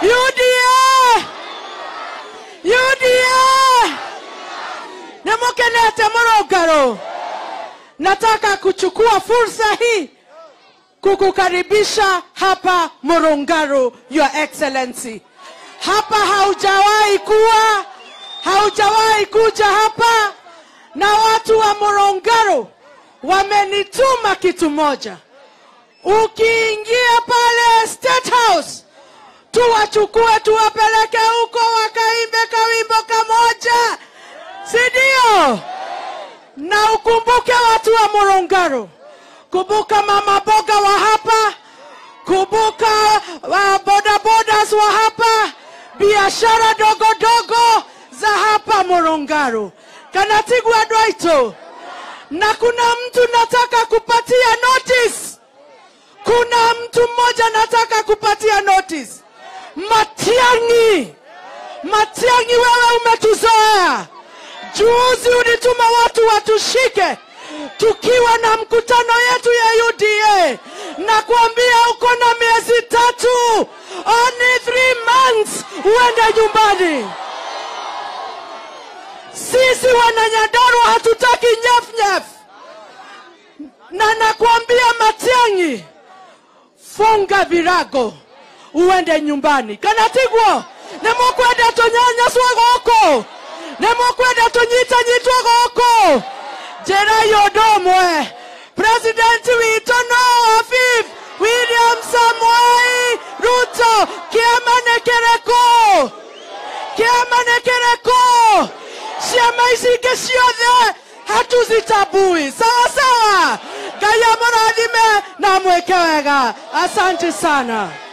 UDA UDA nimukenete Morogoro. Nataka kuchukua fursa hii kukukaribisha hapa Morongaro, Your Excellency. Hapa haujawahi kuwa, haujawahi kuja hapa, na watu wa Morongaro wamenituma kitu moja. Ukiingia pale State House, tuwachukue tuwapeleke huko wakaimbe kawimbo kamoja, si ndio? Na ukumbuke watu wa Morongaro, kumbuka mama boga wa hapa, kumbuka wa bodabodas wa hapa, biashara dogo dogo za hapa Morongaro. Kanatigwa Dwaito, na kuna mtu nataka kupatia notice. Kuna mtu mmoja nataka kupatia notice. Matiang'i, Matiang'i, wewe umetuzoea. Juzi ulituma watu watushike tukiwa na mkutano yetu ya UDA, na kuambia uko na miezi tatu, only three months uende nyumbani. Sisi wananyandarua hatutaki nyefnyef, na nakwambia Matiang'i, funga virago uende nyumbani. Kanatigwo nimukwenda tunyanyaswa gũkũ nimukwenda tunyitanyitwo gũkũ njĩra yũndũ ũmwe president witũ no Afif William Samoei Ruto kĩama nĩ kĩrĩkũ kĩama nĩ kĩrĩkũ ciama ici ingĩ ciothe hatuzitabui sawa sawa ngai amũrathime na mwĩke wega asante sana